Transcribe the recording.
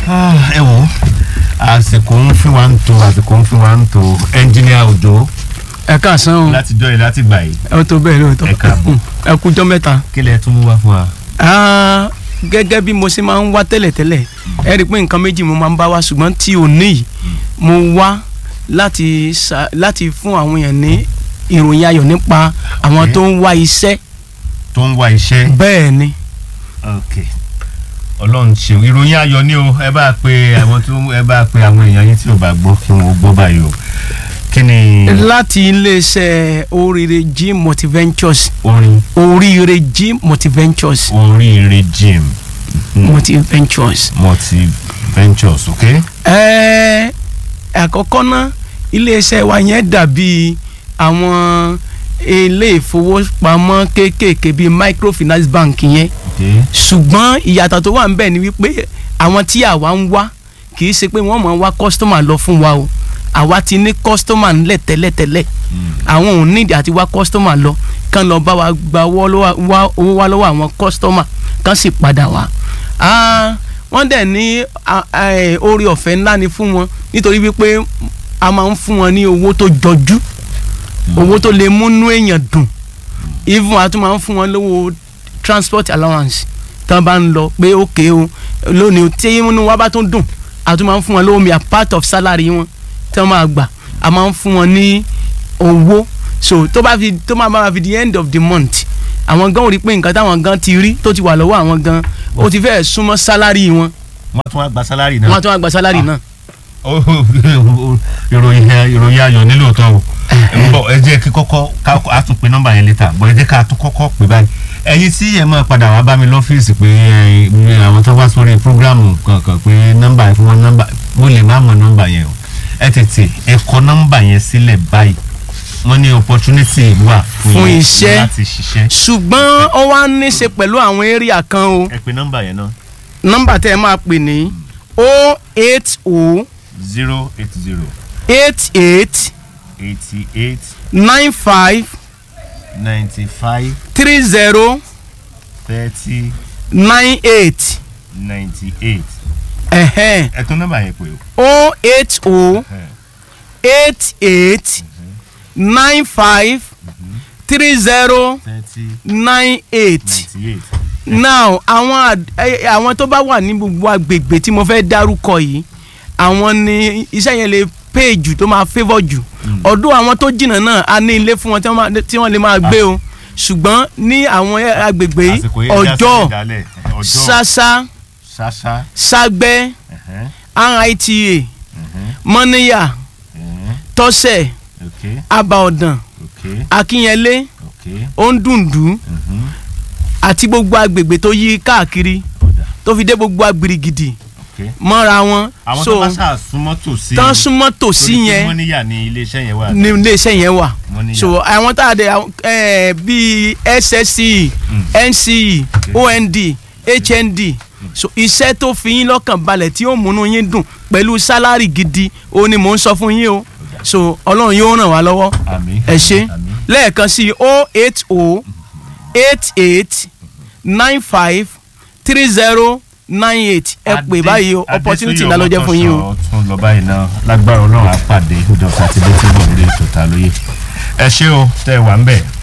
ẹ wo àsìkò ń fi wá ń to àsìkò ń fi wá ń to ẹnjìníà òjò ẹ káàsán o láti jọ yìí láti gbà yìí ẹ tó bẹ́ẹ̀ lóòótọ́ Ẹ káàbọ̀. ẹ kújọ́ mẹ́ta. kí lẹ tún mú wá fún wa. Ah, gẹ́gẹ́ bí mo ṣe máa ń wá tẹ́lẹ̀tẹ́lẹ̀ ẹ rí i pé nǹkan méjì mo máa ń bá wá ṣùgbọ́n tí ò ní yìí mo wá láti ṣà- láti fún àwọn èèyàn ní ìròyìn ayọ̀ nípa àwọn Okay. tó ń wá iṣẹ́ tó ń wá iṣẹ́. bẹ́ẹ̀ ni ok ọlọ́run ṣeun ìròyìn ayọ̀ ni o ẹ bá pe àwọn tó ẹ bá pe àwọn èèyàn yín tí ò bá gbọ́ kí wọ́n gbọ́ báyìí o kí ni láti iléeṣẹ́ oríire g multiventures orin oríire g multiventures oríire gym multiventures. multi ventures ok. Ẹ àkọ́kọ́ ná iléeṣẹ́ wa yẹn dàbí àwọn ilé ìfowópamọ́ kéékèèké bíi microfinance bank yẹn ok ṣùgbọ́n ìyàtọ̀ tó wà ń bẹ̀ ni wípé àwọn tí àwa ń wá kì í ṣe pé wọ́n máa ń wá kọ́sítọ́mà lọ fún wa o àwa ti ní kọ́sítọ́mà ńlẹ̀ tẹ́lẹ̀tẹ́lẹ̀ àwọn ò nídìí àti wá kọ́sítọ́mà lọ kán lọ bá wa gba owó lọ́wọ́- wá- owó wá lọ́wọ́ àwọn kọ́sítọ́mà kán sì padà wá. Ah, wọ́n dẹ̀ ní ah, eh, oore ọ̀fẹ́ ńlá ni fún wọn nítorí wípé a máa ń fún wọn ní owó tó jọjú owó tó lè múnú èèyàn dùn even a tún máa ń fún wọn lówó transport allowance tí wọ́n bá ń lọ pé òkè o lónìí tí inú wa bá tún dùn a tún máa ń fún wọn lówó mi a part of salary wọn tí wọ́n máa gbà a máa ń fún wọn ní owó so tó bá fi tó máa bá fi the end of the month àwọn gan ò rí pé nǹkan táwọn gan ti rí tó ti wà lọ́wọ́ àwọn gan ó ti fẹ́ẹ̀ súnmọ́ salary wọn wọ́n tún wá gba sálárì wọ́n á náà tún wá gba salary náà. Ó- ìròyìn ìròyìn ayọ̀ nílò tán o ń bọ̀ ẹ jẹ́ kí kọ́kọ́ ká a tún pe nọ́mbà yẹn létà bọ̀ ẹ jẹ́ ká tún kọ́kọ́ pè báyìí ẹ̀yin tí ẹ máa padà wá bá mi lọ́fíìsì pé ẹ, mi àwọn tó wá sórí prógrámù kankan pé nọ́mbà yẹn fún wọn nọ́mbà mo lè má mọ nọ́mbà yẹn o ẹ tètè ẹ kọ nọ́mbà yẹn sílẹ̀ báyìí wọ́n ní opportunity wà Fún yín iṣẹ́. láti ṣiṣẹ́ ṣùgbọ́n ó wá ní í ṣe pẹ̀lú àwọn area kan o ẹ pe nọ́mbà yẹn náà nọ́mbà tẹ́ ẹ máa pè ní o eight o zero eight zero eight eight eighty eight nine five ninety five three zero thirty nine eight ninety eight ẹ̀hẹ́n ẹ tún nọ́mbà yẹn pè o. o eight o eight eight nine five three zero thirty nine eight ninety eight. now àwọn ad- ẹ- àwọn tó bá wà ní gbogbo agbègbè tí mo fẹ́ dárúkọ yìí àwọn ni iṣẹ́ yẹn lè pay jù tó máa favour jù ọdún àwọn tó jìnnà náà a ní ilé fún wọn tí wọ́n máa- tí wọ́n lè máa gbé o ṣùgbọ́n ní àwọn ẹ- agbègbè yìí àsìkò yẹn ọjọ́ ọjọ́ ọjọ́ ṣáṣá ṣáṣá ságbẹ́ ẹ̀hẹ́n, rita ẹ̀hẹ́n, mọ́níyà ẹ̀hẹ́n, tọ́sẹ̀ ok abaọ̀dàn ok akínyẹlé ok ondundu mhm, àti gbogbo agbègbè tó yí káàkiri ọ̀dà tó fi dé gbogbo agbirigidi ok. mọ́ra wọn àwọn tó so bá ṣáà súnmọ́ tòsí tán súnmọ́ tòsí torí pé yẹn wọ́n níyà ní iléeṣẹ́ yẹn wà. ní iléeṣẹ́ yẹn wà Mọ́níyà. so àwọn tá a dé àwọn, eh, bíi ssce nce ond hnd so iṣẹ́ tó fi yín lọ́kàn balẹ̀ tí ó múnú yín dùn pẹ̀lú sálárì gidi ó ní mò ń sọ fún yín o so ọlọ́run yóò ràn wá lọ́wọ́ àmín ẹ ṣe àmín. lẹ́ẹ̀kan sí o eight o eight eight nine five three zero nine eight ẹ pè báyìí o opportunity ńlá ló jẹ́ fún yín o. Adésúnyọ̀ tún lọ báyìí náà lágbára ọlọ́run á pàdé ọjọ́ sátidé tí ń bọ̀ lórí ètò ta lóye. ẹ ṣé o tẹ́ ẹ wà ń bẹ̀